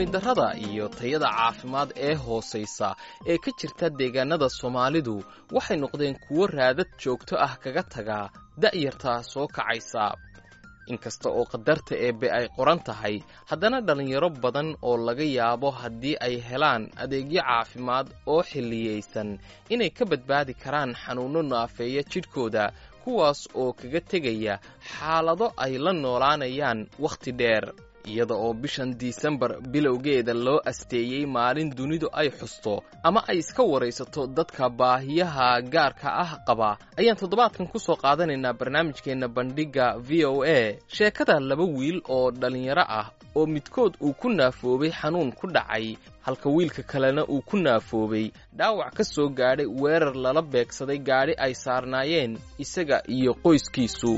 darrada iyo tayada caafimaad ee hoosaysa ee ka jirta deegaanada soomaalidu waxay noqdeen kuwo raadad joogto ah kaga taga da'yarta soo kacaysa inkasta oo qadarta eebbe ay qoran tahay haddana dhallinyaro badan oo laga yaabo haddii ay helaan adeegyo caafimaad oo xilliyaysan inay ka badbaadi karaan xanuunno naafeeya jidhkooda kuwaas oo kaga tegaya xaalado ay la noolaanayaan wakhti dheer iyada oo bishan disembar bilowgeeda loo asteeyey maalin dunidu ay xusto ama ay iska waraysato dadka baahiyaha gaarka ah qaba ayaan toddobaadkan ku soo qaadanaynaa barnaamijkeenna bandhigga v o a sheekada laba wiil oo dhallinyaro ah oo midkood uu ku naafoobay xanuun ku dhacay halka wiilka kalena uu ku naafoobay dhaawac ka soo gaadhay weerar lala beegsaday gaadhi ay saarnaayeen isaga iyo qoyskiisu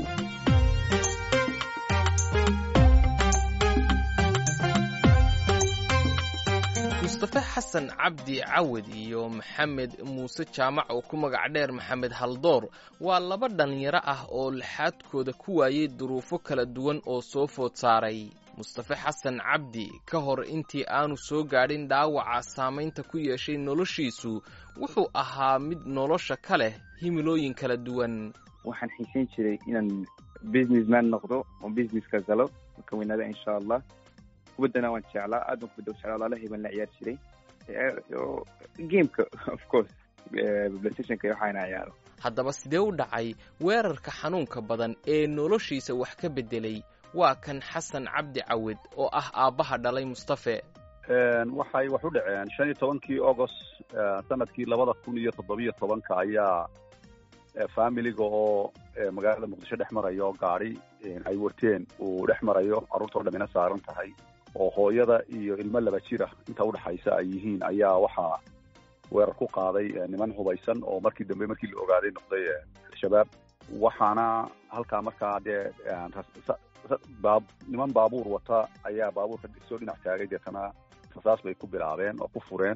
mustafe xasan cabdi cawad iyo maxamed muuse jaamac oo ku magac dheer maxamed haldoor waa laba dhallinyaro ah oo laxaadkooda ku waayey duruufo kala duwan oo soo food saaray mustafe xasan cabdi ka hor intii aanu soo gaadhin dhaawaca saamaynta ku yeeshay noloshiisu wuxuu ahaa mid nolosha ka leh himilooyin kala duwan waxaan xiisayn jiray inaan businessman noqdo oo businesska galo marka weynaada insha allah kubaddana waan jeclaa aad baan kubadda u jeclaa walaalahay baan la ciyaar jiray gameka of course playstationka iyo waxaana ciyaaro haddaba sidee u dhacay weerarka xanuunka badan ee noloshiisa wax ka beddelay waa kan xasan cabdi cawed oo ah aabbaha dhalay mustafe waxay wax u dhaceen shan iyo tobankii agost sanadkii labada kun iyo toddobiyo tobanka ayaa familiga oo magaalada muqdisho dhex marayo oo gaadi ay wateen uu dhex marayo carruurtao dhamina saaran tahay oo hooyada iyo ilmo laba jira inta udhexaysa ay yihiin ayaa waxaa weerar ku qaaday niman hubaysan oo markii dambe markii la ogaaday noqday al-shabaab waxaana halkaa markaa dee baa niman baabuur wata ayaa baabuurka soo dhinac taagay deetana rasaas bay ku bilaabeen oo ku fureen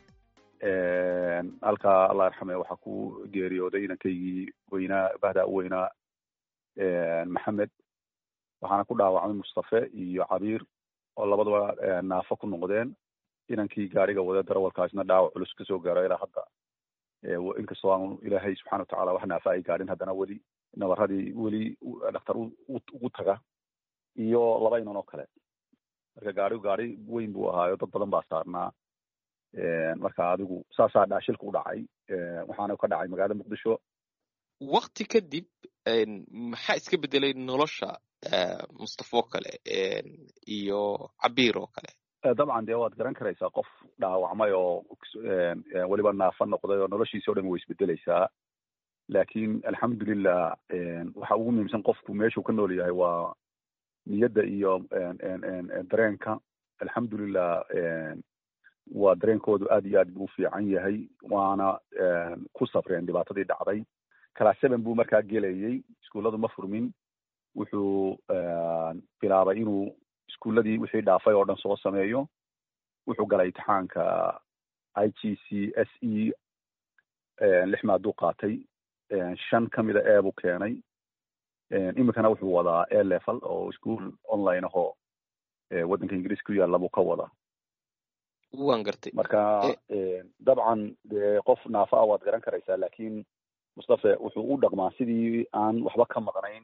halkaa allah yarxame waxaa ku geeriyooday inankaygii weynaa bahdaa u weynaa maxamed waxaana ku dhaawacmay mustafe iyo cabiir oo labadaba naafo ku noqdeen inankii gaariga wada darawalkaasna dhaawac culus kasoo gaaro ilaa hadda inkastoo aanu ilaahay subxana watacala wax naafa ay gaadhin haddana weli nabaradii weli dhakhtar ugu taga iyo laba inan oo kale marka gaarigu gaari weyn buu ahaayo dad badan baa saarnaa marka adigu saasaa dhaashilka u dhacay waxaana ka dhacay magaalada muqdisho wakti kadib maxaa iska bedelay nolosha mustafa oo kale iyo cabiir oo kale dabcan dee waad garan karaysaa qof dhaawacmay oo weliba naafa noqday oo noloshiisi o dhan way isbedeleysaa laakiin alxamdulilah waxa ugu muhiimsan qofku meeshuu ka nool yahay waa niyadda iyo dareenka alxamdulilah waa dareenkoodu aad iyo aad buu u fiican yahay waana ku safreen dhibaatadii dhacday class seven buu markaa gelayey iskuulladu ma furmin wuxuu bilaabay inuu iskuulladii wixii dhaafay oo dhan soo sameeyo wuxuu galay imtixaanka i g c s e lix maaduu qaatay shan ka mida e buu keenay iminkana wuxuu wadaa a level oo ischool online ahoo waddanka ingiriis ku yaalla buu ka wadaa wan gartay marka dabcan dee qof naafa ah waad garan karaysaa laakiin mustafe wuxuu u dhaqmaa sidii aan waxba ka maqnayn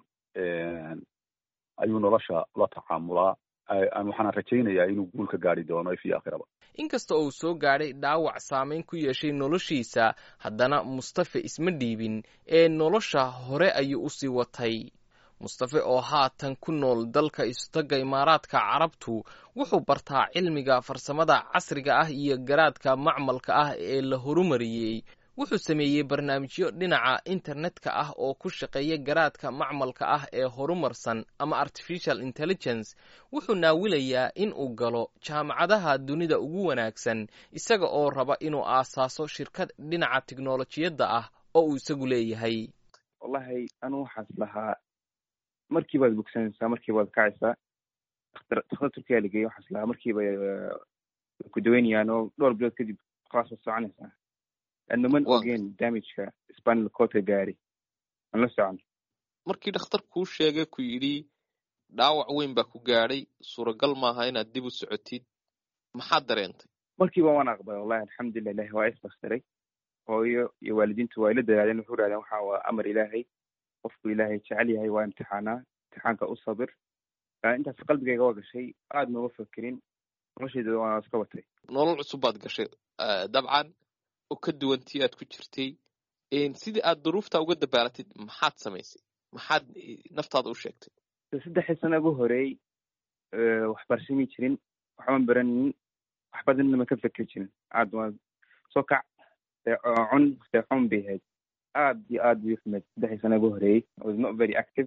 ayuu nolosha la tacaamulaa waxaana rajaynayaa inuu guul ka gaari doono fi aakhiraba inkasta oo uu soo gaadhay dhaawac saamayn ku yeeshay noloshiisa haddana mustafe isma dhiibin ee nolosha hore ayuu usii watay mustafe oo haatan ku nool dalka istagga imaaraadka carabtu wuxuu bartaa cilmiga farsamada casriga ah iyo garaadka macmalka ah ee la horumariyey wuxuu sameeyey barnaamijyo dhinaca internetka ah oo ku shaqeeya garaadka macmalka ah ee horumarsan ama artificial intelligence wuxuu naawilayaa in uu galo jaamacadaha dunida ugu wanaagsan isaga oo raba inuu aasaaso shirkad dhinaca tiknolojiyadda ah oo uu isagu leeyahay wallahi anu waxaas lahaa markii baad bogsanaysaa markii baad kacaysaa dakhtar turkiya lageeyey waxaas lahaa markiiba ku daweynayaan oo dhowr bilood kadib khalaas waad soconaysaa naman ogeen damageka spanal codka gaari aan la socon markii dhakhtar kuu sheegay ku yidhi dhaawac weyn baa ku gaadhay suuragal maaha inaad dib u socotid maxaad dareentay markiiba waan aqbalay wallahi alxamdulilah ilahi waa isbastiray hooyo iyo waalidiintu waa ila dadaadeen wuxuu raadeen waxa waa amar ilaahay qofku ilaahay jecel yahay waa imtixaanaa imtixaanka u sabir intaas qalbigayga waa gashay aad nooma fakerin noloshayda waa iska watay nolol cusub baad gashay dabcan oo ka duwantii aad ku jirtay sidii aad duruufta uga dabaalatid maxaad samaysay maxaad naftaada u sheegtay saddexii sana ugu horeey waxbarasho mi jirin waxban baranin wax badanna ma ka feker jirin aad waa soo kac cun seexun bay ahayd aad iyo aad bay uxumeyd saddexii sana ugu horeeyey was not very active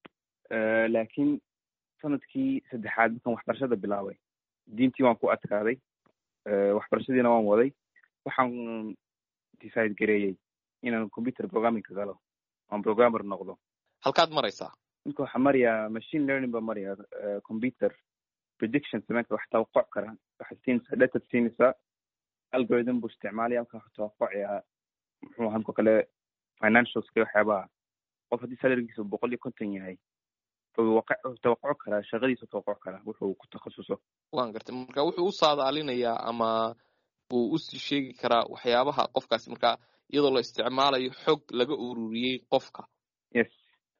laakiin sanadkii saddexaad markaan waxbarashada bilaabay diintii waan ku adkaaday waxbarashadiina waan waday waxaan decide gareeyey inaan computer programmingka galo oan programmer noqdo halkaad maraysaa ninka waxaa marayaa machine learning baa maraya computer prediction sameynka wax tawaquc kara waxaad siinaysaa datad siinaysaa algorithm buu isticmaalaya halkaa wax tawaqucaya muxuu ahaa mka kale financialska waxyaabaha qof haddii salarigiisa boqol iyo konton yahay tawaquc karaa shaqadiisa tawaquc karaa wuxuu ku takhasuso waan gartay marka wuxuu u saadaalinayaa ama uu usii sheegi karaa waxyaabaha qofkaasi marka iyadoo la isticmaalayo xog laga ururiyey qofka yes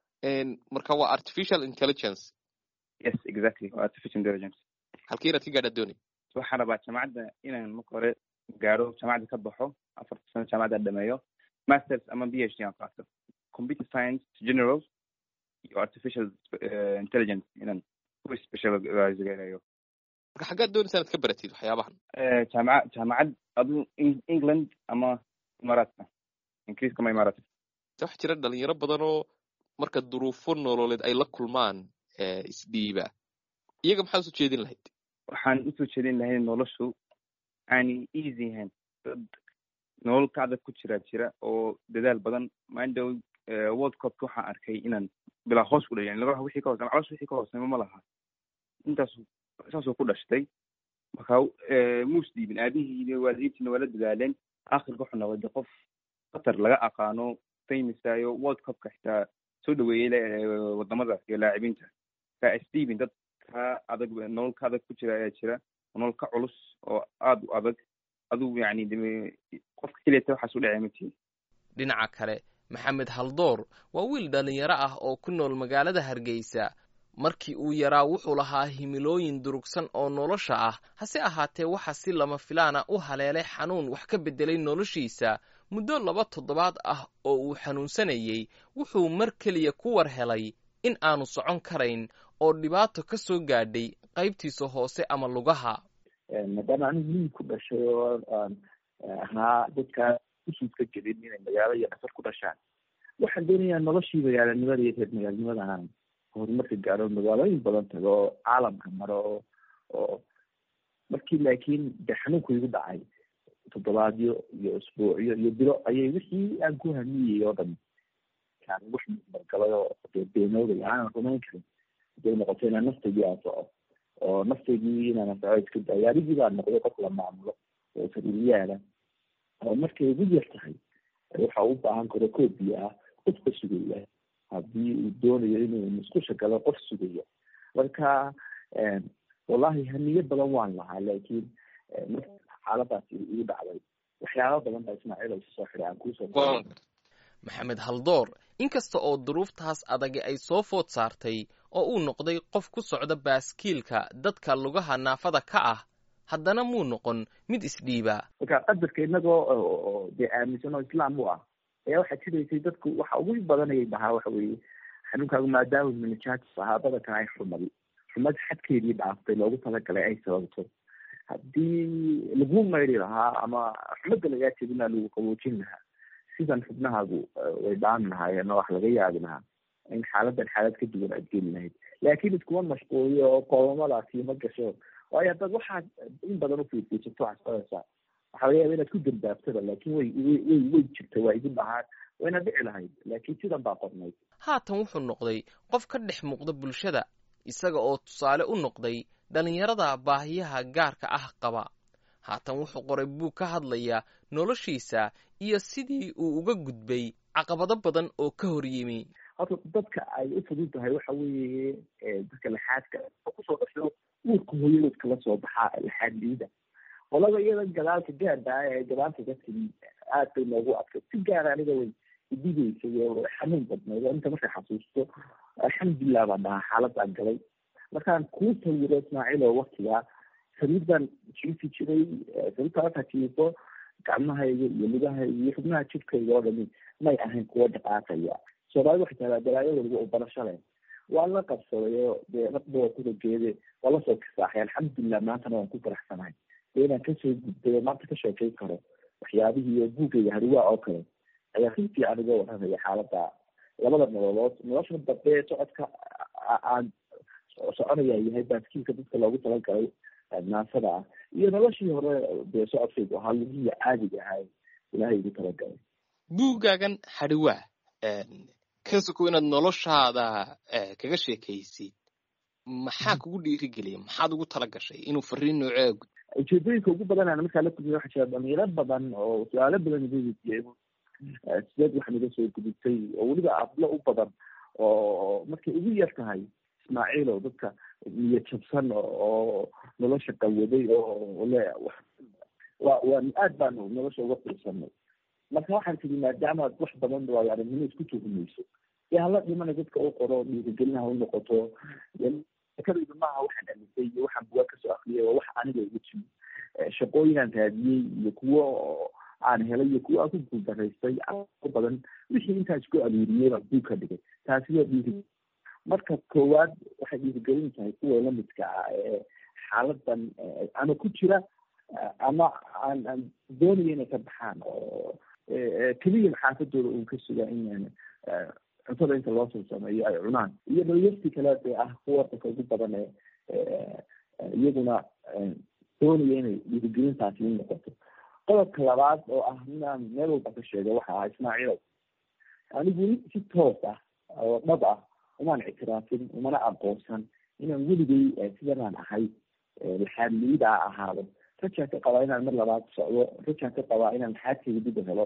marka waa artificial intelligence yes exactly waa artificial intelligence halkii inaad ka gaadhaa doonay waxaan rabaa jaamacadda inaan marka hore gaaro jaamacadda ka baxo afarta sano jaamacadda dhameeyo masters ama b h d aan qaato computer science general iyo artificial intelligence inaan ku specialize gareeyo marka xaggaad doonaysa inaad ka baratid waxyaabahan jaamaca jaamacad adu england ama imaaraadka ingiriiska ama imaaraadka waxa jira dhalinyaro badan oo marka duruufo nololeed ay la kulmaan isdhiiba iyaga maxaad usoo jeedin lahayd waxaan usoo jeedin lahayd noloshu aanay easy ahayn dad nolol ka adag ku jira jira oo dadaal badan mindow world cupka waxaan arkay inaan bilaa hoos ku dhayan laga wixii ka hoosey calosh wixii ka hooseyma ma laha intaas saasuu ku dhashtay marka muus dhiibin aabihii iyo waalidiintiina waa la dadaaleen akhirka wuxuu noqday qof qatar laga aqaano famousayo world cupka xitaa soo dhaweeyey wadamada iyo laacibiinta ka stephen dad ka adag nolol ka adag ku jira ayaa jira nolol ka culus oo aada u adag aduu yani qofka keliyata waxaas u dhacay matiin dhinaca kale maxamed haldoor waa wiil dhalinyaro ah oo ku nool magaalada hargeysa markii uu yaraa wuxuu lahaa himilooyin durugsan oo nolosha ah hase ahaatee waxa si lama filaana u haleelay xanuun wax ka beddelay noloshiisa muddo laba toddobaad ah oo uu xanuunsanayey wuxuu mar keliya ku war helay in aanu socon karayn oo dhibaato ka soo gaadhay qaybtiisa hoose ama lugaha maadaama anigu miyi ku dhashay oo aan ahaa dadkaa usuudka jirin inay magaalo iyo dhasar ku dhashaan waxaan doonayaa noloshii magaalanimada iyo reer magaalanimada aan horumarka gaaro magaalooyin badan tago oo caalamka maro oo oo markii laakiin de xanuunku igu dhacay toddobaadyo iyo isbuucyo iyo bilo ayay wixii aan ku hamiyey oo dhan kaan wax margalay oo dee beenooday aanan rumayn karin haday noqoto inaan naftaydii aan soco oo naftaydii inaan soco iska dayo adigii baa noqday qof la maamulo oo sariiryaala oo markay igu yar tahay waxa u baahan karo koobiya ah qofka sugaya haddii uu doonayo inuu musqusha galo qof sugayo marka wallahi hamiyo badan waan lahaa laakiin marka xaaladaasi igu dhacday waxyaaba badan baa ismaaciil ay soo xiray aan kuusoo maxamed haldoor inkasta oo duruuftaas adagi ay soo food saartay oo uu noqday qof ku socda baaskiilka dadka lugaha naafada ka ah haddana muu noqon mid isdhiiba marka qadarka inagoo dee aaminsan oo islaam u ah ayaa waxaa jiraysay dadku waxa ugu badanayay dhahaa waxa weeye xanuunkaagu maadaama minajatis ahaa badankan ay xumadi xumad xadkeedii dhaaftay loogu talagalay ay sababto haddii lagu mayri lahaa ama xumada lagaa jebinaa lagu qaboojin lahaa sidan xubnahaagu way dhaami lahaayeen oo wax laga yaabi lahaa in xaaladan xaalad ka duwan aad geli lahayd laakiin iskuma mashquuliyo oo qoomamadaasi ma gasho waayo haddaad waxaad in badan ufiirfiirsato waxaad qoraysaa waxa laga yaaba inaad ku dambaabtada laakiin way way way jirta waa igu dhahaan wayna dhici lahayd laakiin sidan baa qornayd haatan wuxuu noqday qof ka dhex muuqda bulshada isaga oo tusaale u noqday dhallinyarada baahiyaha gaarka ah qaba haatan wuxuu qoray buug ka hadlaya noloshiisa iyo sidii uu uga gudbay caqabado badan oo ka hor yimi horta dadka ay u fudud tahay waxa weeye dadka laxaadka oo kusoo dhasho uurka hooyadood kala soo baxaa laxaadliida qolada iyada gadaalka gaada ee gadaalka ka timi aad bay noogu adkay si gaara aniga way idigeysay oo xanuun badnayd oo inta markay xasuusto alxamdulilah baan dhahaa xaaladaan galay markaan kuu sawiro ismaaciil oo waktigaa sariir baan jiifi jiray sariirta markaa jiifo gacmahayga iyo lugahayga iyo xubnaha jidkayga oo dhami may ahayn kuwo dhaqaaqaya soomaalida waxay tahdaa balaayo waliba oo barasho leh waan la qabsaday oo dee raqba waa kuda geede waa lasoo kisaaxay alxamdulilah maantana waan ku faraxsanahay dee inaan kasoo gudbay oo maanta ka sheekeyn karo waxyaabihii oo buugayga hariwaa oo kale ayaa si fiican uga warramaya xaaladda labada nololood nolosha dambe socodka aan soconaya yahay baaskiilka dadka loogu talagalay naasada ah iyo noloshii hore dee socodkaygu ahaa lugihii caadiga ahaa ilaahay igu talagalay buuggaagan hadhiwaa ka sokow inaad noloshaada kaga sheekaysid maxaa kugu dhiirigeliya maxaad ugu tala gashay inuu fariin noocee gud ujeedooyinka ugu badan aan markaa la kulmiya waxaa jira dhalinyaro badan oo su-aalo badan iga weydiiyey sideed waxaan iga soo gudubtay oo weliba ablo u badan oo markay ugu yar tahay ismaaciil oo dadka niyad jabsan oo nolosha qawaday oo le wa waa aad baanu nolosha uga fiirsanay marka waxaan tiri maadaama ad wax badan waayo aragnimo isku tuhumayso dee hala dhimana dadka u qoro dhiirigelinaha u noqoto kadayda maaha waxaan amisay iyo waxaan bugaa kasoo akriyay waa wax aniga igu timi shaqooyinaan raadiyey iyo kuwo aan helay iyo kuwo aan ku guuldaraystay badan wixii intaan isku aruuriyey baan buug ka dhigay taasi waa dhiiri marka koowaad waxay dhiirigelin tahay kuwa lamidka ah ee xaaladan ama ku jira ama aan aan doonaya inay ka baxaan oo keliya xaafadooda uun ka suga in cuntada inta loo soo sameeyo ay cunaan iyo dhalinyartii kale ee ah kuwa dadka ugu badan ee iyaguna doonaya inay dhiirigelintaasi u noqoto qodobka labaad oo ah inaan meel walba ka sheego waxa ahaa ismaaciilow anigu weli si toos ah oo dhab ah umaan ictiraafin umana aqoonsan inaan weligay sidanaan ahay laxaadliyida a ahaado rajaan ka qabaa inaan mar labaad socdo rajaan ka qabaa inaan xaadkayga dib u helo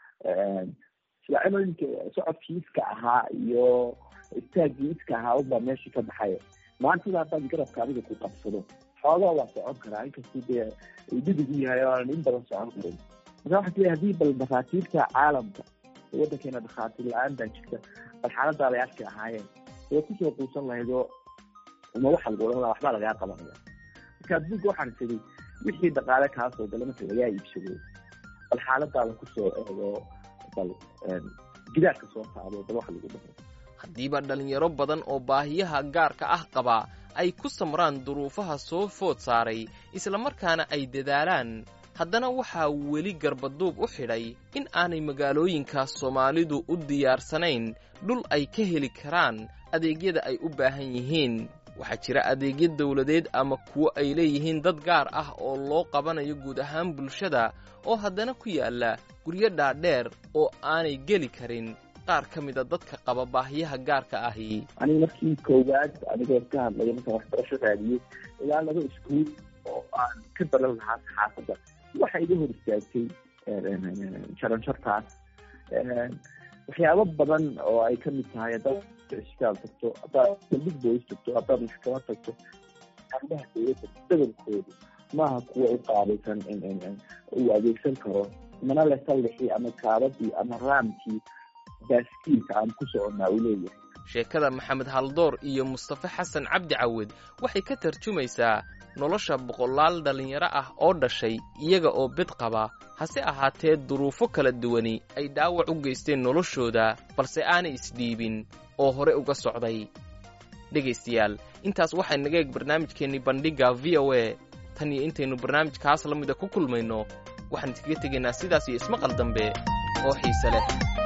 silaacinooyinka socodkii iska ahaa iyo istaagii iska ahaa unbaa meeshii ka baxay maantada haddaan garabka adiga ku qabsado xoogaa waa socon karaa inkastuu dee dhidig u yahay oo aanan in badan socon karin marka waxaa tiri haddii bal dhakhaatiirta caalamka waddankeena dhakhaatiir la-aan baa jirta bal xaaladaa bay arki ahaayeen way kusoo quusan lahayd oo uma waxa lagu odhan laha waxbaa lagaa qabanaya marka buugga waxaan tiri wixii dhaqaale kaasoo gala marka lagaa iibsado bal xaaladaada kusoo eego bal gidaarka soo qaado bal wax lagu dhaho haddiiba dhallinyaro badan oo baahiyaha gaarka ah qaba ay ku samraan duruufaha soo food saaray islamarkaana ay dadaalaan haddana waxaa weli garbaduub u xidhay in aanay magaalooyinka soomaalidu u diyaarsanayn dhul ay ka heli karaan adeegyada ay u baahan yihiin waxaa jira adeegyo dawladeed ama kuwo ay leeyihiin dad gaar ah oo loo qabanayo guud ahaan bulshada oo haddana ku yaalla guryo dhaadheer oo aanay geli karin qaar ka mida dadka qaba baahiyaha gaarka ahi aniga markii koowaad anigoo ka hadlaya markaan waxbarasho raadiyey ilaa laba iskuul oo aan ka baran lahaa saxaafadda waxa iga hor istaagtay jaranjartaas waxyaabo badan oo ay kamid tahay haddaad isbitaal tagto haddaad saldhig boys tagto haddaad maxkamad tagto arrimaha dowladda badankoodu maaha kuwa u qaabaysan uu adeegsan karo mana le sallixii ama kaabadii ama raamkii baaskiilka aan ku soconnaa uu leeyahay sheekada maxamed haldoor iyo mustafe xasan cabdi cawed waxay ka tarjumaysaa nolosha boqolaal dhallinyaro ah oo dhashay iyaga oo bed qaba hase ahaatee duruufo kala duwani ay dhaawac u geysteen noloshooda balse aanay isdhiibin oo hore uga socday dhegaystayaal intaas waxay naga eeg barnaamijkeennii bandhigga v o a tan iyo intaynu barnaamijkaas la mida ku kulmayno waxaan iskaga tegaynaa sidaas iyo ismaqal dambe oo xiise leh